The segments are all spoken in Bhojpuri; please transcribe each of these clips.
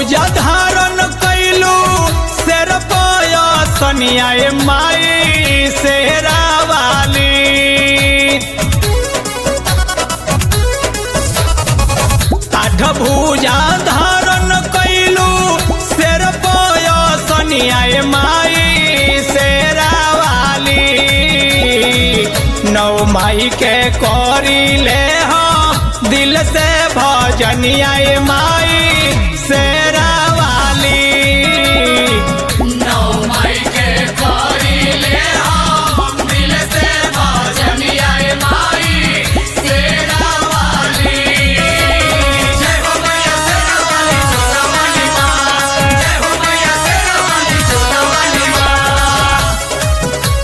भूजा धारण कैलू शेर सनिया माई शेरा वाली आठ भूजा धारण कैलू शेर सनिया माई शेरा वाली नौ माई के करी ले हम दिल से भजनिया माई शेरा वाली नौ मई के कोरी ले हम दिल से भजनिया माई शेरा वाली जय हो मैया शेरा वाली जोता वाली माँ जय हो मैया शेरा वाली जोता वाली माँ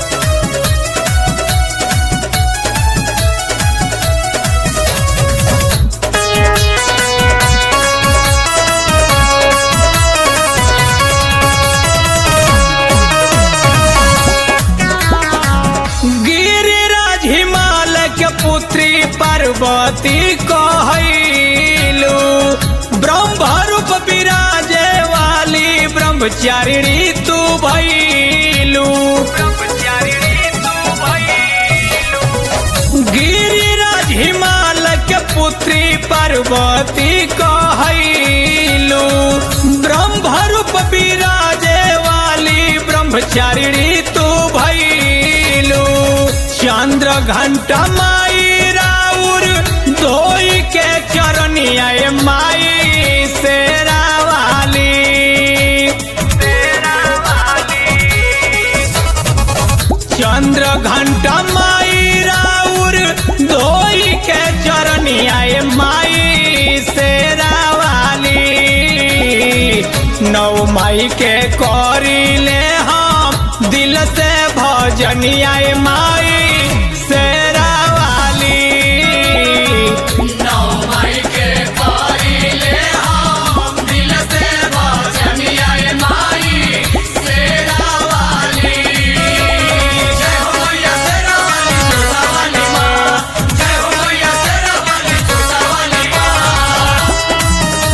गिरिराज हिमालय के पुत्री पार्वती कहलू ब्रह्म रूप विराजे वाली ब्रह्मचारिणी तू भैलू गिरिराज हिमालय के पुत्री पार्वती कहलू ब्रह्म रूप विराजे वाली ब्रह्मचारिणी तू भैलू चंद्र घंटा माई राउर धोई के चरनिया माई शेरा वाली शेरा वाली चंद्र घंटा माई राउर धोई के चरनिया माई शेरा वाली नौ माई के करी ले हम दिल से भजनिया माई शेरा वाली नौ मई के कोरी ले हम दिल से भजनिया माई शेरा वाली जय हो मैया शेरा वाली जोता वाली माँ जय हो मैया शेरा वाली जोता वाली माँ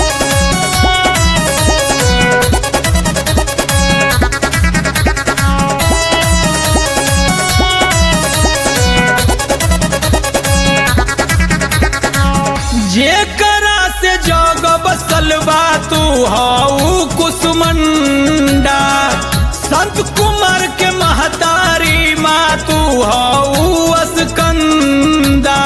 जेकरा से जग बसल बा तू हऊ कुसुमंडा संत कुमार के महतारी माँ तू हऊ असकंदा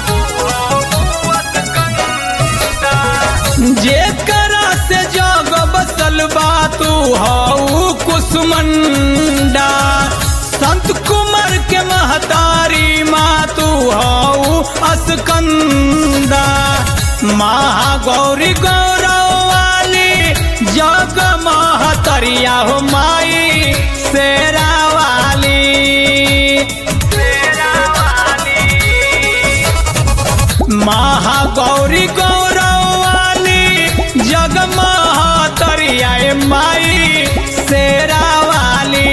जेकरा से जग बसल बा तू हऊ कुसुमंडा संत कुमार के महतारी माँ तू हऊ असकंदा महागौरी गौरव वाली जग महतरिया हो माई शेरा वाली शेरा वाली महागौरी गौरव वाली जग महतरिया माई शेरा वाली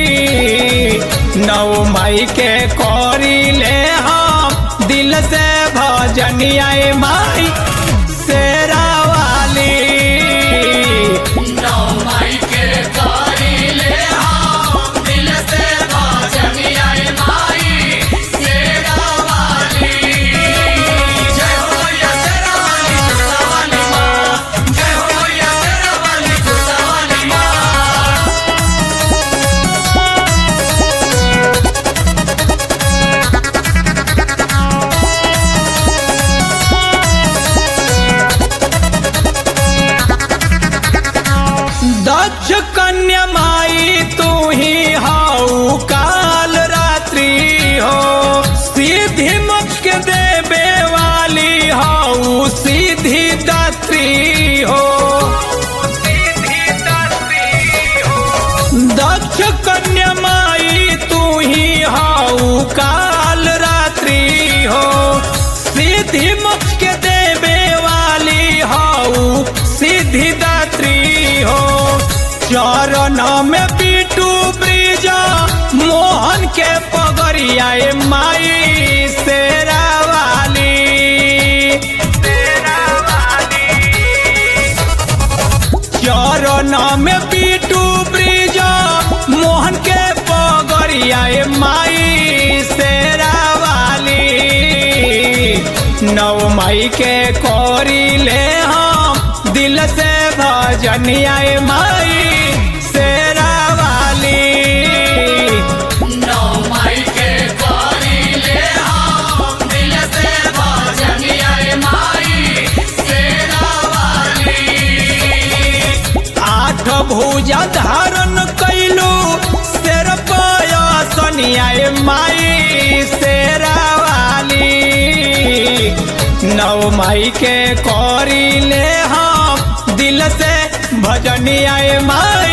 नौ माई के करी ले हम दिल से भजनिया माई शेरा वाली नौ मई के कोरी ले हम दिल से भजनिया माई शेरा वाली जय हो मैया शेरा वाली जोता वाली माँ जय हो मैया शेरा वाली जोता वाली माँ दक्ष कन्या माई तू ही हाउ काल रात्रि हो सीधी मुख्य देवे वाली हाउ सीधी दात्री हो दक्ष कन्या माई तू ही हाउ काल रात्रि हो सीधी मुख्य देवे वाली हाउ सीधी दात्री हो चरण में पीटू ब्रिजा मोहन के पगरिया माई शेरा वाली शेरा वाली में पीटू ब्रिज मोहन के पगरिया ए माई शेरा वाली नौ मई के कोरी ले हम दिल से भजनिया ए माई शेरा वाली नौ मई के कोरी ले हम दिल से भजनिया माई शेरा वाली आठ भुजा धारण कैलू शेर पयसनिया ए माई शेरा वाली नौ माई के करी ले हम दिल से भजनिया ए माई